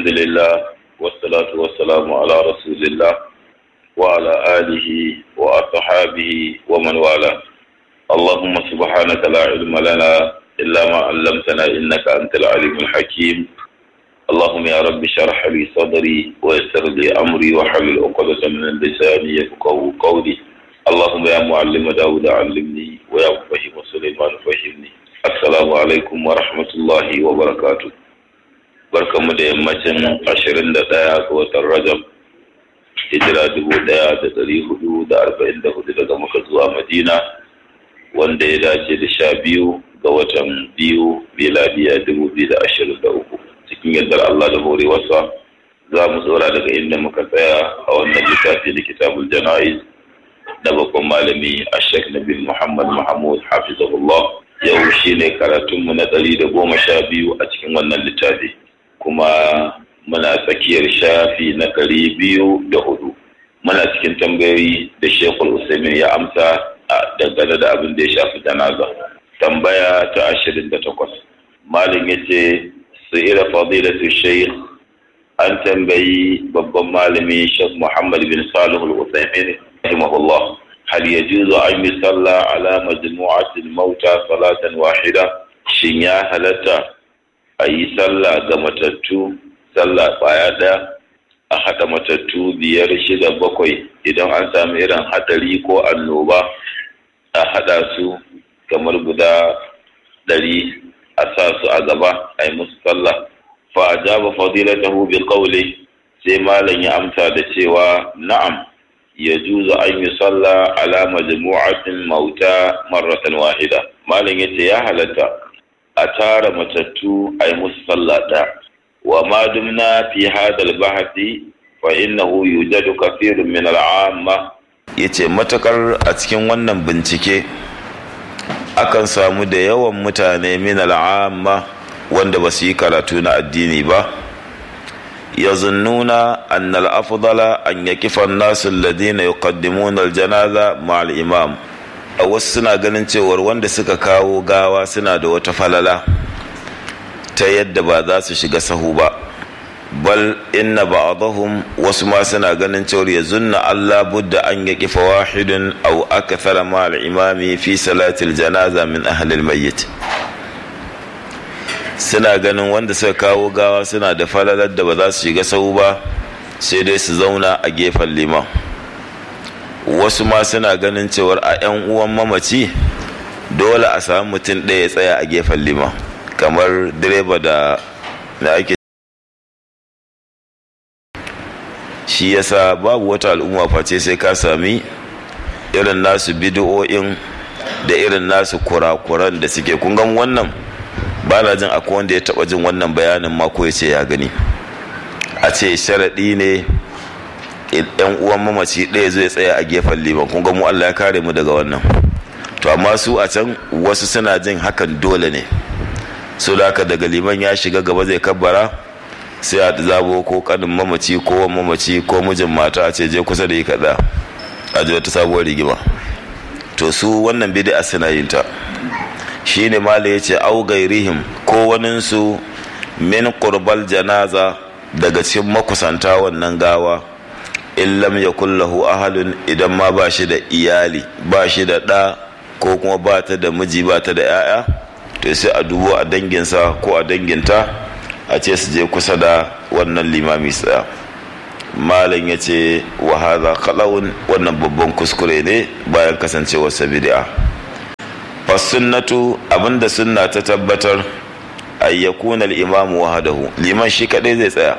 الحمد لله والصلاة والسلام على رسول الله وعلى آله وأصحابه ومن والاه اللهم سبحانك لا علم لنا إلا ما علمتنا إنك أنت العليم الحكيم اللهم يا رب اشرح لي صدري ويسر لي أمري وحلل عقدة من لساني يفقهوا قولي اللهم يا معلم داود علمني ويا مفهم سليمان فهمني السلام عليكم ورحمة الله وبركاته barkanmu da yammacin ashirin da ɗaya ga watan rajab hijira dubu ɗaya da ɗari hudu da arba'in da hudu daga muka zuwa madina wanda ya dace da sha biyu ga watan biyu miladiya dubu biyu da ashirin da uku cikin yardar allah da horewarsa za mu tsora daga inda muka tsaya a wannan littafi da kitabul jana'iz na babban malami a shek nabil muhammad mahmud hafizahullah yau shine karatunmu na ɗari da goma sha biyu a cikin wannan littafi kuma muna tsakiyar shafi na ɗari biyu da hudu muna cikin tambayoyi da shekul usaimin ya amsa a dangane da abin da ya shafi janaza tambaya ta ashirin da takwas malin ya ce su ira fadilatu sheikh an tambayi babban malami shek muhammad bin salihul usaimin rahimahullah hal yajuzu an yi sallah ala majmu'atil mauta salatan wahida shin ya halatta a yi sallah ga matattu sallah baya ɗaya a haɗa matattu biyar shida bakwai idan an sami irin haɗari ko annoba a haɗa su kamar guda ɗari a sa su a gaba a yi musu sallah fa a jaba fadilatahu bi qawli sai malam ya amsa da cewa na'am ya juza an yi sallah ala majmu'atin mauta marratan wahida malam yace ya halatta a tara matattu a yi musu sallah ɗaya wa ma dumna fi hadal bahati fa innahu yujadu kathirun min al'amma yace matakar a cikin wannan bincike akan samu da yawan mutane min al'amma wanda ba su yi karatu na addini ba yazunnuna anna al-afdala an yakifa an-nasu alladhina yuqaddimuna al-janaza ma'a al-imam a wasu suna ganin cewar wanda suka kawo gawa suna da wata falala ta yadda ba za su shiga sahu ba bal inna ba'dahum wasu ma suna ganin cewar ya zunna Allah budda an ya kifa wahidun aw akthara ma al-imami fi salatil janaza min ahli al-mayyit suna ganin wanda suka kawo gawa suna da falalar da ba za su shiga sahu ba sai dai su zauna a gefen liman wasu ma suna ganin cewar a 'yan uwan mamaci dole a samu mutum ɗaya ya tsaya a gefen liman kamar direba da da ake shi yasa babu wata al'umma face sai ka sami irin nasu bidiyo'in da irin nasu kurakuran da suke kun gan wannan ba na jin akwai wanda ya taba jin wannan bayanin mako ya ce ya gani a ce sharaɗi ne yan uwan mamaci ɗaya zai tsaya a gefen liman kun ga mu Allah ya kare mu daga wannan to amma su a can wasu suna jin hakan dole ne so da haka daga liman ya shiga gaba zai kabbara sai a zabo ko kanin mamaci ko mamaci ko mijin mata a ce je kusa da yi kaɗa a ji wata sabuwar rigima to su wannan bid'a suna yin ta shine mala ya ce au gairihim ko waninsu min qurbal janaza daga cikin makusanta wannan gawa in lam yakun lahu ahalun idan ma ba shi da iyali ba shi da ɗa ko kuma ba ta da miji ba ta da 'ya'ya to sai a dubo a danginsa ko a danginta a ce su je kusa da wannan limami tsaya malam ya ce wa haza kalawun wannan babban kuskure ne bayan kasancewar bid'a fasunnatu abinda sunna ta tabbatar ayyakuna al-imamu wahadahu liman shi kadai zai tsaya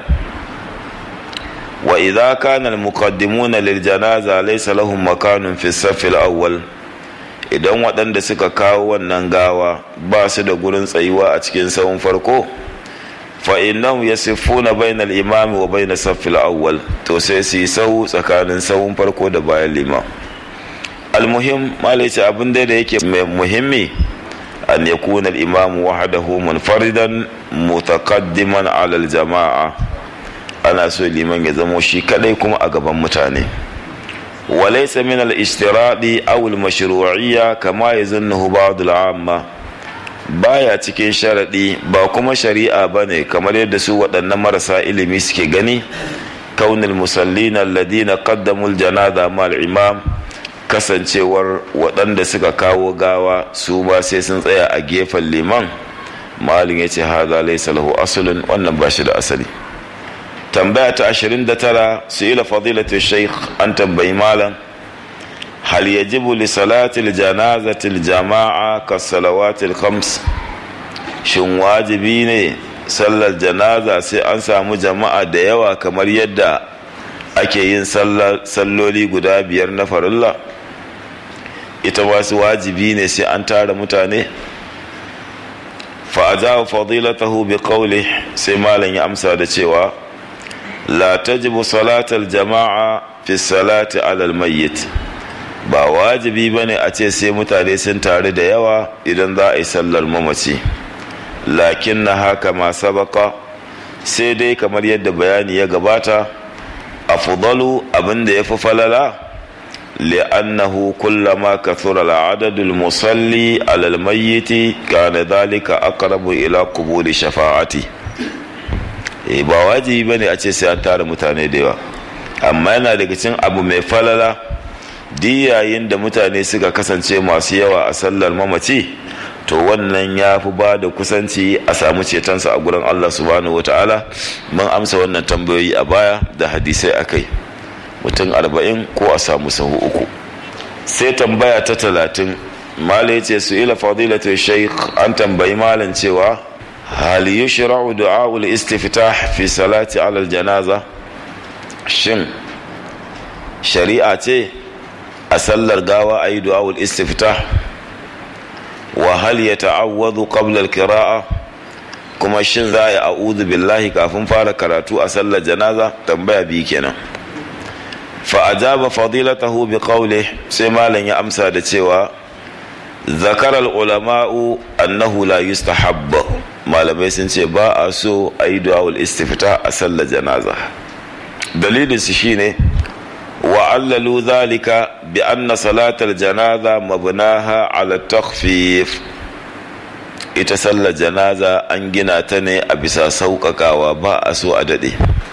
وإذا كان المقدمون للجنازة ليس لهم مكان في الصف الأول idan waɗanda suka kawo wannan gawa ba su da gurin tsayuwa a cikin sahun farko fa innahum yasifuna bainal imami wa baina saffil awwal to sai su yi sahu tsakanin sahun farko da bayan liman almuhim malai ce abin da yake mai muhimmi an yakuna al-imam wahdahu munfaridan mutaqaddiman ala al-jama'a ana so liman ya zamo shi kadai kuma a gaban mutane وليس من الاشتراط أو المشروعية كما يظنه بعض العامة baya cikin sharaɗi ba kuma shari'a ba ne kamar yadda su waɗannan marasa ilimi suke gani kaunin musallina alladina qaddamul janaza mal imam kasancewar waɗanda suka kawo gawa su ba sai sun tsaya a gefen liman malin ya ce haza laysa lahu asulun wannan ba shi da asali tambaya ta 29 su ila fadilatu shaykh an tambayi malam هل يجب لصلاة الجنازة الجماعة كالصلوات الخمس shin wajibi ne sallar janaza sai an samu jama'a da yawa kamar yadda ake yin salloli guda biyar na farilla ita wasu wajibi ne sai an tara mutane fa'ajawa fadilatahu bi qawli sai malam ya amsa da cewa la tajibu salatal jama'a fi salati alal mayyit ba wajibi ba ne a ce sai mutane sun taru da yawa idan za a yi sallar mamaci lakin na haka ma sabaka sai dai kamar yadda bayani ya gabata a fudalu abinda ya fi falala li'annahu kullama kathura al'adadul musalli alal mayyiti kana dhalika aqrabu ila qubuli shafa'ati eh ba wajibi bane a ce sai an tara mutane da yawa amma yana daga cikin abu mai falala yayin da mutane suka kasance masu yawa a sallar mamaci to wannan ya fi ba da kusanci a samu cetonsa a gurin Allah subhanahu wa ta'ala mun amsa wannan tambayoyi a baya da hadisai akai mutum arba'in ko a samu sahu uku sai tambaya ta talatin mala ya ce su ila fadilatu shaykh an tambayi malam cewa hal yushra'u du'a'ul istiftah fi salati alal janaza shin shari'a ce a sallar gawa a yi du'awul istifta wa hal ya ta'awwadu qabla al-qira'a kuma shin za a yi a'udhu billahi kafin fara karatu a sallar janaza tambaya biyu kenan fa ajaba fadilatahu bi qawli sai malam ya amsa da cewa zakara ulama'u annahu la yustahabba malamai sun ce ba a so a yi du'awul istifta a sallar janaza dalilin su shine وعللوا ذلك بأن صلاة الجنازة مبناها على التخفيف ita sallar janaza an gina ta ne a bisa sauƙaƙawa ba a so a daɗe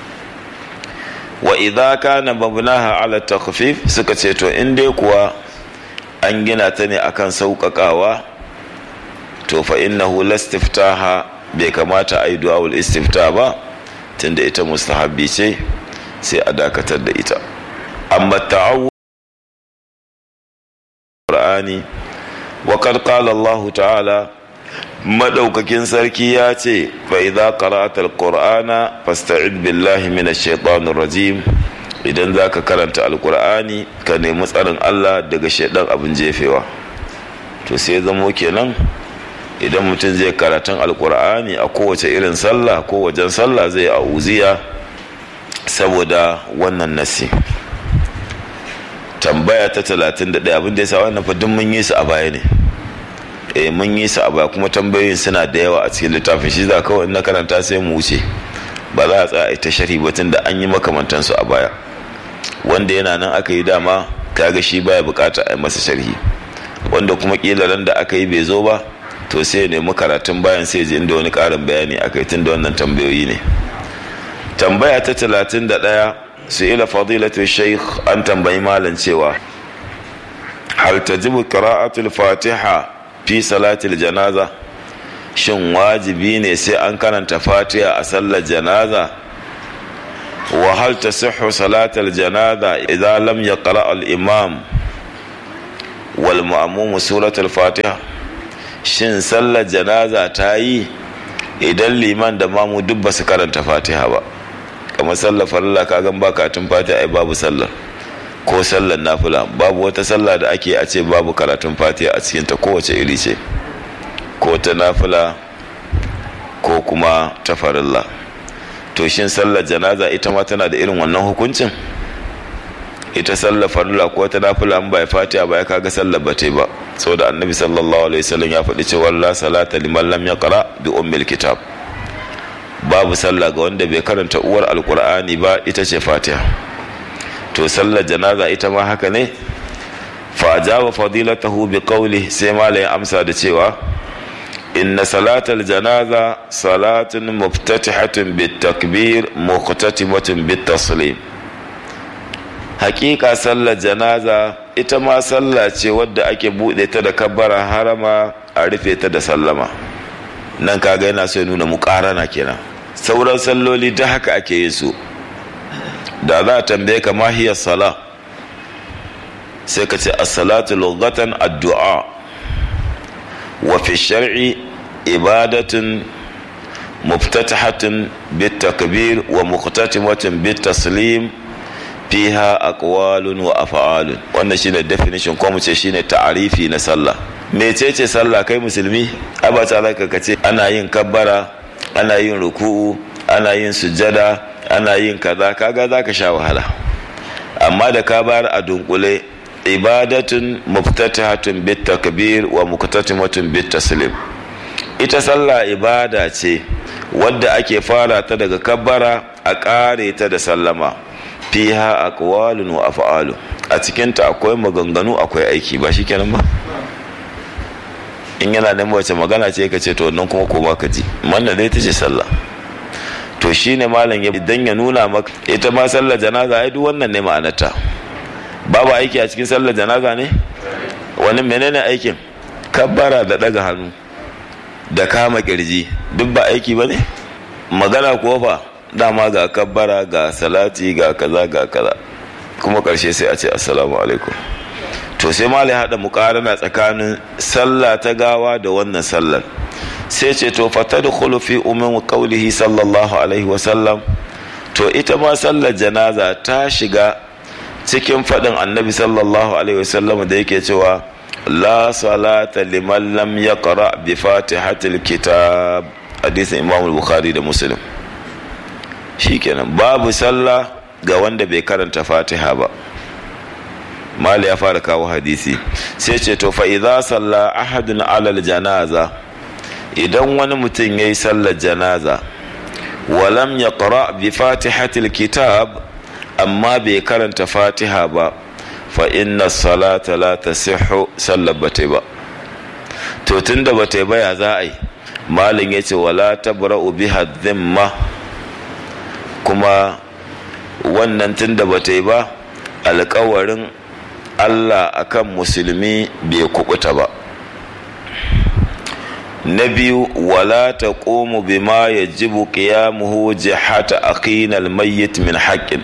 wa idza kana mabnaha ala takhfif suka ce to in dai kuwa an gina ta ne akan sauƙaƙawa to fa innahu lastiftaha bai kamata a yi du'awul istifta ba tunda ita mustahabbi ce sai a dakatar da ita amma ta'awwu Qur'ani wa qad qala Allah ta'ala madaukakin sarki ya ce fa idza qara'ta al-qur'ana fasta'id billahi minash shaitanir rajim idan zaka karanta alqur'ani ka nemi tsarin Allah daga shaidan abin jefewa to sai zamo kenan idan mutum zai karatun alqur'ani a kowace irin sallah ko wajen sallah zai auziya saboda wannan nasi tambaya ta talatin da ɗaya abin da ya sa wannan fa mun yi su a baya ne eh mun yi su a baya kuma tambayoyin suna da yawa a cikin littafin shi za kawai na karanta sai mu wuce ba za a tsaya ta sharhi ba tun da an yi makamantan su a baya wanda yana nan aka yi dama kaga shi baya bukata a yi masa sharhi wanda kuma kila ran da aka yi bai zo ba to sai ya nemi karatun bayan sai je inda wani karin bayani aka yi tun da wannan tambayoyi ne tambaya ta talatin da ɗaya su ila fadilatu sheikh an tambayi malam cewa hal tajibu qira'atul fatiha fi salatil janaza shin wajibi ne sai an karanta fatiha a sallar janaza wa hal tasihhu salatal janaza idza lam yaqra al imam wal ma'mum suratul fatiha shin sallar janaza ta yi idan liman da mamu duk ba su karanta fatiha ba kamar sallar farilla ka gan ba karatun fatiha ai babu sallar ko sallar nafila babu wata sallah da ake a ce babu karatun fatiha a cikin ta kowace iri ce ko ta nafila ko kuma ta farilla to shin sallar janaza ita ma tana da irin wannan hukuncin ita sallar farilla ko ta nafila an bai fatiha ba ya kaga sallar ba ta ba saboda annabi sallallahu alaihi wasallam ya faɗi cewa la salata liman lam yaqra bi ummil kitab babu sallah ga wanda bai karanta uwar alkur'ani ba ita ce fatiha to sallar janaza ita ma haka ne fa ajaba fadilatahu bi qawli sai malayin amsa da cewa inna salatal janaza salatun muftatihatun bitakbir muqtatimatun bitaslim hakika sallar janaza ita ma sallah ce wadda ake buɗe ta da kabbara harama a rufe ta da sallama nan kaga yana so ya nuna muƙarana kenan sauran salloli da haka ake yin su da za a tambaye ka mahiyar sala sai ka ce as-salatu lughatan addu'a wa fi shar'i ibadatun muftatahatun bit takbir wa muqtatimatun bit taslim fiha aqwalun wa af'alun wannan shine definition ko mu ce shine ta'arifi na sallah mecece sallah kai musulmi aba ta zaka kace ana yin kabbara ana yin ruku'u ana yin sujada ana yin kaza kaga zaka sha wahala amma da ka bayar a dunkule ibadatun muftatahatun bit takbir wa muqtatimatun bit taslim ita sallah ibada ce wadda ake fara ta daga kabbara a kare ta da sallama fiha aqwalun wa af'alun a cikin ta akwai maganganu akwai aiki ba shikenan ba in yana neman wace magana ce ka ce to nan kuma ko baka ji wannan dai tace sallah to shine malam ya idan ya nuna maka ita ma sallar janaza ai duk wannan ne ma'anarta babu aiki a cikin sallar janaza ne wani menene aikin kabbara da daga hannu da kama kirji duk ba aiki ba ne magana kuwa fa dama ga kabbara ga salati ga kaza ga kaza kuma karshe sai a ce assalamu alaikum to sai malai haɗa muƙarana tsakanin sallah ta gawa da wannan sallar sai ce to fata da fi umin kaulihi sallallahu alaihi wasallam to ita ma sallar janaza ta shiga cikin faɗin annabi sallallahu alaihi wasallam da yake cewa la salata liman lam yaqra bi fatihatil kitab hadisin imam bukhari da muslim shikenan babu sallah ga wanda bai karanta fatiha ba mali ya fara kawo hadisi sai ce to fa idza salla ahadun alal janaza idan wani mutum yayi sallar janaza walam yaqra bi fatihatil kitab amma bai karanta fatiha ba fa inna salata la tasihhu sallar bata ba to tunda bata ba ya za a yi malin ya ce wala tabra'u biha dhimma kuma wannan tunda bata ba alkawarin Allah akan musulmi bai kubuta ba na biyu wala ta ƙomu bima ya jibu ƙiyamuhu jihata aqinal mayyit min haƙƙin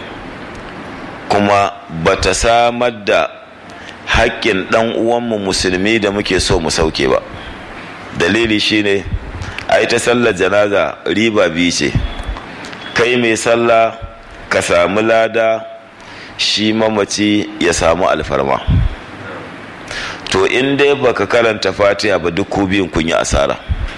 kuma bata samar da haƙƙin ɗan uwanmu musulmi da muke so mu sauke ba dalili shine a ita sallar janaza riba biyu ce kai mai sallah ka samu lada shi mamaci ya samu alfarma to in dai baka karanta fatiha ba duk ku biyun kun yi asara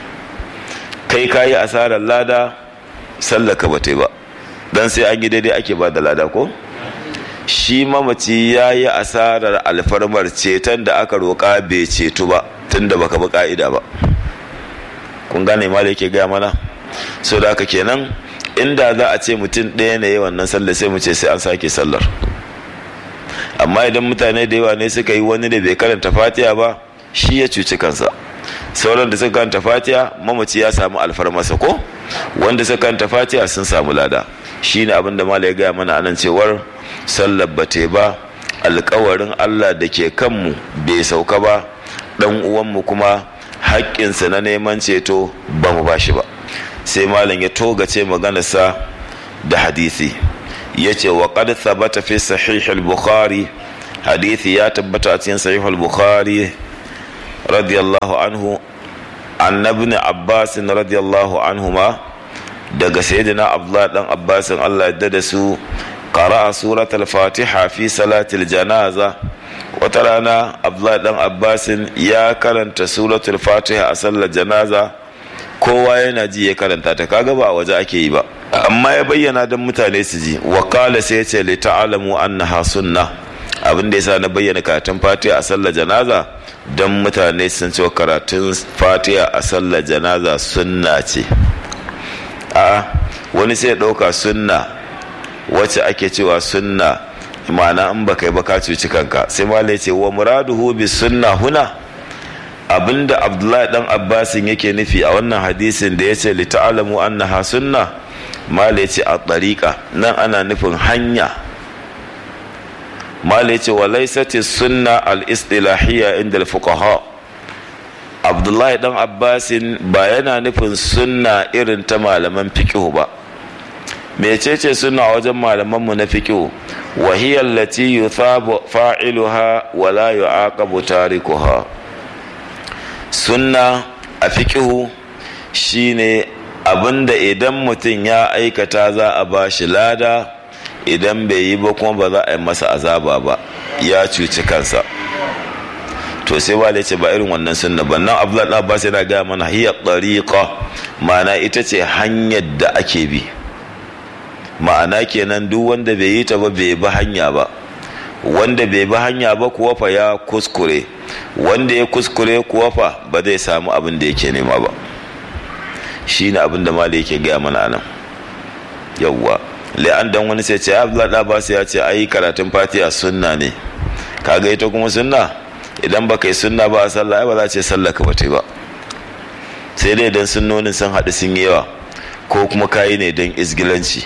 kai ka yi asarar lada sallaka ba ta ba don sai an yi daidai ake ba da lada ko shi mamaci ya yi asarar alfarmar ceton da aka roƙa bai ceto ba tun da baka bi ka'ida ba kun gane ma da yake gaya mana so da haka kenan inda za a ce mutum ɗaya ne wannan sallar sai mu ce sai an sake sallar amma idan mutane da yawa ne suka yi wani da bai karanta fatiha ba shi ya cuci kansa sauran da suka karanta fatiha mamaci ya samu alfarmasa ko wanda suka karanta fatiha sun samu lada shine abin da malai ya gaya mana anan cewar sallar bate ba alkawarin allah da ke kanmu bai sauka ba dan uwanmu kuma haƙƙinsa na neman ceto ba mu ba shi ba sai malam ya togace maganarsa da hadisi ya ce wa qad thabata fi sahih al-bukhari hadisi ya tabbata a cikin sahih al-bukhari radiyallahu anhu an ibn abbas radiyallahu anhuma daga sayyidina abdullah dan abbas Allah ya da su qara'a surat al-fatiha fi salati al-janaza wata rana abdullah dan abbas ya karanta suratul fatiha a sallar janaza kowa yana ji ya karanta ta kaga ba a waje ake yi ba amma ya bayyana don mutane su ji wa kala sai ya ce li ta'alamu annaha sunna abin da yasa na bayyana karatun fatiha a sallar janaza don mutane sun ce karatun fatiha a sallar janaza sunna ce a wani sai ya ɗauka sunna wacce ake cewa sunna ma'ana in baka yi ba ka cuci kanka sai malai ce wa muraduhu bi sunna huna abinda abdullahi dan abbasin yake nufi a wannan hadisin da ya ce li ta'alamu annaha sunna mala ce a tariqa nan ana nufin hanya mala ce wa laysati sunna al istilahiyya inda al fuqaha abdullahi dan abbasin ba yana nufin sunna irin ta malaman fiqh ba mecece suna wajen malamanmu na fiqh wa hiya allati yuthabu fa'iluha wa la yu'aqabu tarikuha sunna a fiqh shine abinda idan mutum ya aikata za a ba shi lada idan bai yi ba kuma ba za a yi masa azaba ba ya cuci kansa to sai ba ce ba irin wannan sunna ba nan abdullahi abbas yana gaya mana hiya tariqa ma'ana ita ce hanyar da ake bi ma'ana kenan duk wanda bai yi ta ba bai bi hanya ba wanda bai bi hanya ba kuwa fa ya kuskure wanda ya kuskure kuwa fa ba zai samu abin da yake nema ba shine abin da mali yake gaya mana nan yawwa la'an dan wani sai ce abdullahi abbas ya ce ai karatun fatiha sunna ne kaga ita kuma sunna idan baka yi sunna ba a sallah ai ba za ce sallah ka bata ba sai dai idan sunnonin sun haɗu sun yi yawa ko kuma kayi ne don izgilanci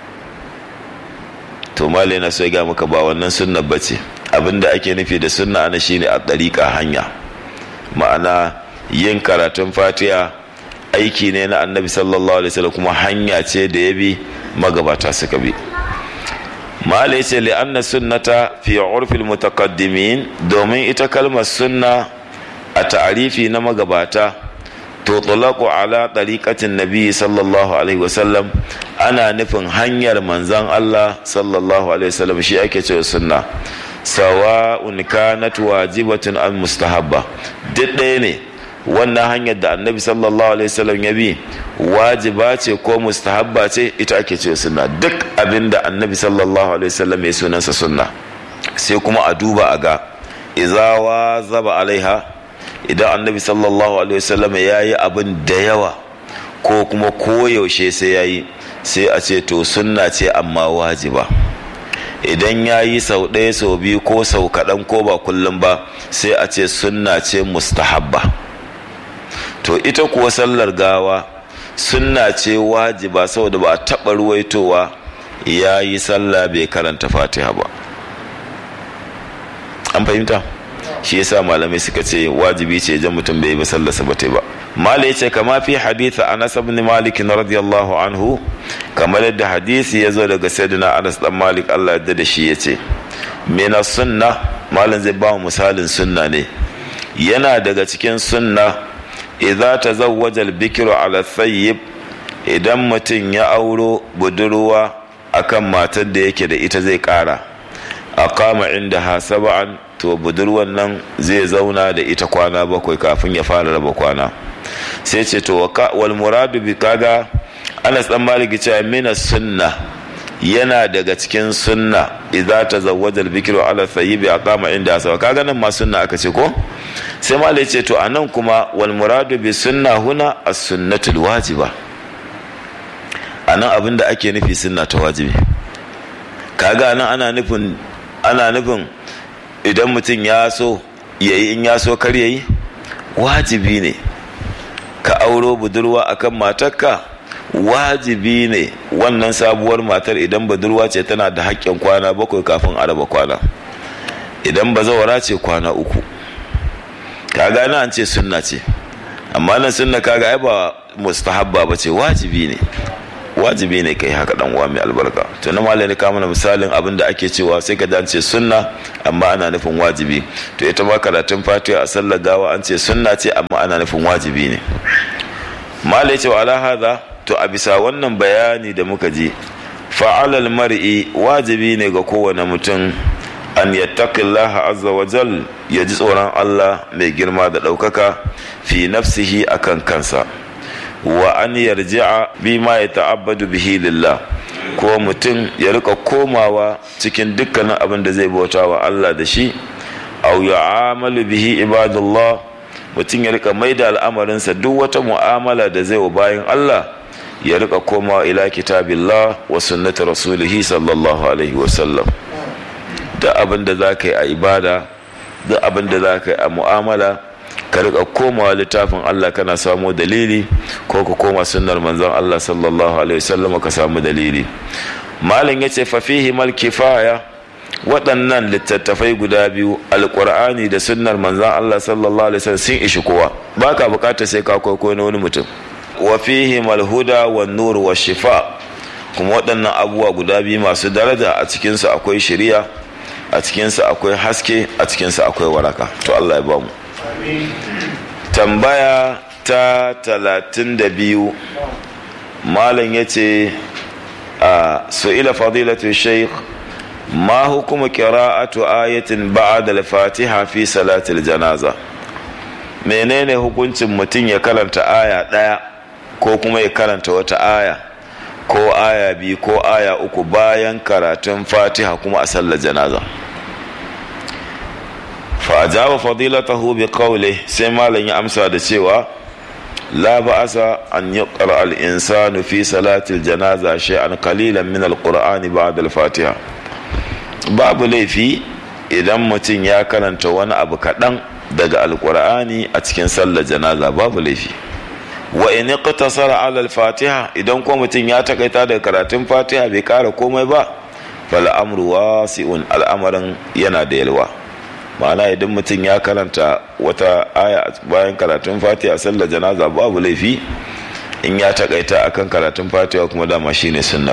to mali na so ya ga maka ba wannan sunna ba ce abinda ake nufi da sunna ana shine a ɗariƙa hanya ma'ana yin karatun fatiha aiki ne na annabi sallallahu alaihi wasallam kuma hanya ce da ya bi magabata suka bi mala ya ce li'anna sunnata fi urfil mutaqaddimin domin ita kalmar sunna a ta'arifi na magabata to tulaqu ala tariqatin nabi sallallahu alaihi wasallam ana nufin hanyar manzon Allah sallallahu alaihi wasallam shi ake cewa sunna sawa'un kanat wajibatun an mustahabba duk ɗaya ne wannan hanyar da annabi sallallahu alaihi wasallam ya bi wajiba ce ko mustahabba ce ita ake ce sunna duk abin da annabi sallallahu alaihi wasallam ya sunansa sunna sai kuma a duba a ga izawa zaba alaiha idan annabi sallallahu alaihi wasallam ya yi abin da yawa ko kuma koyaushe sai ya yi sai a ce to sunna ce amma wajiba idan ya yi sau ɗaya sau biyu ko sau kaɗan ko ba kullum ba sai a ce sunna ce mustahabba to ita kuwa sallar gawa sunna ce wajiba saboda ba a taɓa ruwaitowa ya yi sallah bai karanta fatiha ba an fahimta shi yasa malamai suka ce wajibi ce jan mutum bai yi ba sallarsa ba ba mala ya ce kama fi haditha anas ibn malik radiyallahu anhu kamar yadda hadisi ya zo daga sayyidina anas dan malik Allah yadda da shi ya ce mina sunna malam zai ba misalin sunna ne yana daga cikin sunna idza tazawwaja al-bikru ala thayyib idan mutum ya auro budurwa akan matar da yake da ita zai kara aqama indaha sab'an to budurwan nan zai zauna da ita kwana bakwai kafin ya fara raba kwana sai ce to wal muradu bi kaga Anas dan Malik ce mina sunna yana daga cikin sunna idza tazawwaja al-bikru ala thayyibi aqama inda sawa kaga nan ma sunna aka ce ko sai malai ce to anan kuma wal muradu bi sunna huna as-sunnatul wajiba anan abin da ake nufi sunna ta wajibi kaga anan ana nufin ana nufin idan mutum ya so yayi in ya so kar yayi wajibi ne ka auro budurwa akan matarka wajibi ne wannan sabuwar matar idan budurwa ce tana da haƙƙin kwana bakwai kafin a raba kwana idan bazawara ce kwana uku kaga na an ce sunna ce amma nan sunna kaga ai ba mustahabba ba ce wajibi ne wajibi ne kai haka dan uwa mai albarka to na malai ka mana misalin abin da ake cewa sai ka an ce sunna amma ana nufin wajibi to ita ma karatun fatiha a sallar gawa an ce sunna ce amma ana nufin wajibi ne malai ce wa ala hadha to a bisa wannan bayani da muka ji fa'alal mar'i wajibi ne ga kowane mutum an yattaqillaha azza wa jal ya ji tsoron Allah mai girma da ɗaukaka fi nafsihi akan kansa wa an yarji'a bima ya ta'abbadu bihi lillah ko mutum ya rika komawa cikin dukkanin abin da zai bauta wa Allah da shi aw ya'amalu bihi ibadullah mutum ya rika maida al'amarinsa duk wata mu'amala da zai wa bayan Allah ya rika komawa ila kitabillah wa sunnati rasulihi sallallahu alaihi wa sallam da abin da za ka yi a ibada da abin da za ka yi a mu'amala ka rika komawa littafin Allah kana samu dalili ko ka koma sunnar manzon Allah sallallahu alaihi wasallam ka samu dalili malam yace fa fihi mal kifaya waɗannan littattafai guda biyu alƙur'ani da sunnar manzon Allah sallallahu alaihi wasallam sun ishi kowa baka bukata sai ka kwaikwayo na wani mutum wa fihi mal huda wan nur wa shifa kuma waɗannan abubuwa guda biyu masu daraja a cikinsu akwai shari'a a cikinsu akwai haske a cikinsu akwai waraka to Allah ya bamu tambaya ta talatin da biyu malam ya ce a su'ila fadilatu sheikh ma hukuma qira'atu ayatin ba'da al-fatiha fi salatil janaza menene hukuncin mutum ya karanta aya ɗaya ko kuma ya karanta wata aya ko aya biyu ko aya uku bayan karatun fatiha kuma a sallar janaza fa'ajaba fadilatahu bi qawli sai malam ya amsa da cewa la ba'asa an yuqra al insanu fi salati al janaza shay'an qalilan min al qur'ani ba'da al fatiha babu laifi idan mutum ya karanta wani abu kaɗan daga alƙur'ani a cikin sallar janaza babu laifi wa in iqtasara ala al-fatiha idan ko mutum ya takaita daga karatun fatiha bai kara komai ba fal amru wasi'un al'amarin yana da yalwa ma'ana idan mutum ya karanta wata aya bayan karatun fatiha sallar janaza babu laifi in ya takaita akan karatun fatiha kuma dama shine sunnar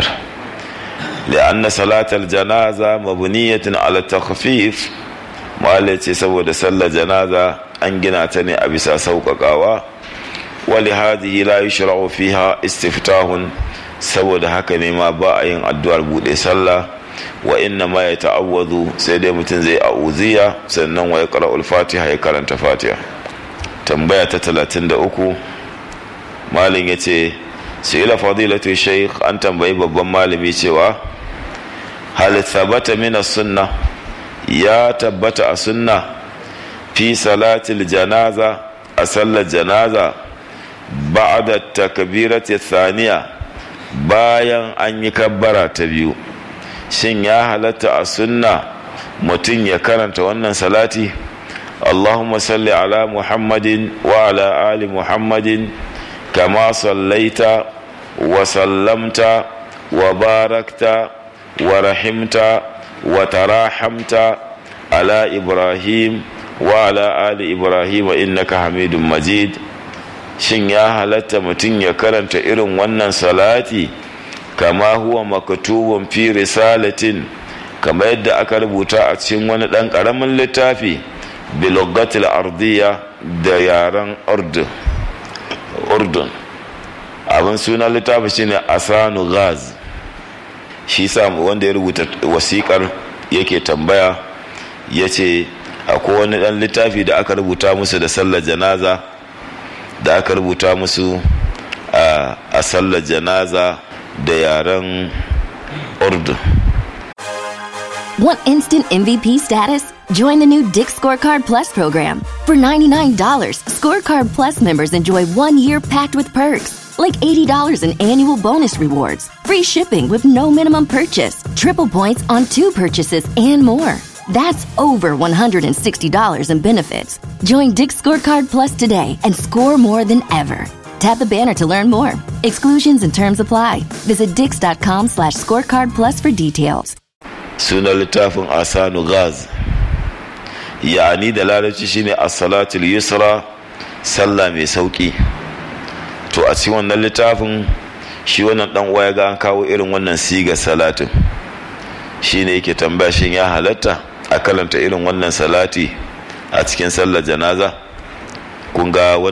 لأن صلاة الجنازة مبنية على التخفيف ما saboda sallar janaza an gina ta ne a bisa sauƙaƙawa ولهذه لا يشرع فيها استفتاح saboda haka ne ma ba a yin addu'ar buɗe sallah wa inna ma ya ta'awwazu sai dai mutum zai a'uziya sannan wa ya qara'ul fatiha ya karanta fatiha tambaya ta 33 malin yace sai ila fadilatu shaykh an tambayi babban malami cewa hal thabata min sunna ya tabbata a sunna fi salatil janaza a sallar janaza ba'da takbirati thaniya bayan an yi kabbara ta biyu shin ya halatta a sunna mutum ya karanta wannan salati allahumma salli ala muhammadin wa ala ali muhammadin kama sallaita wa sallamta wa barakta wa rahimta wa tarahamta ala ibrahim wa ala ali ibrahim innaka hamidun majid shin ya halatta mutum ya karanta irin wannan salati kama huwa maktubun fi risalatin kama yadda aka rubuta a cikin wani ɗan ƙaramin littafi bilogatil ardiya da yaren urdun abin sunan littafi shine asanu gaz shi sa wanda ya rubuta wasikar yake tambaya ya ce akwai wani ɗan littafi da aka rubuta musu da sallar janaza da aka rubuta musu a sallar janaza da yaren urdu Want instant MVP status? Join the new Dick Scorecard Plus program. For $99, Scorecard Plus members enjoy one year packed with perks, like $80 in annual bonus rewards, free shipping with no minimum purchase, triple points on two purchases, and more. That's over $160 in benefits. Join Dick Scorecard Plus today and score more than ever. Tap the banner to learn more. Exclusions and terms apply. Visit dix.com slash scorecard plus for details. sunan littafin asanu gaz ya'ani da larabci shine as-salatul yusra sallah mai sauki to a cikin wannan littafin shi wannan dan uwa ya ga an kawo irin wannan siga salatin shine yake tambaya shin ya halatta a kalanta irin wannan salati a cikin sallar janaza kun ga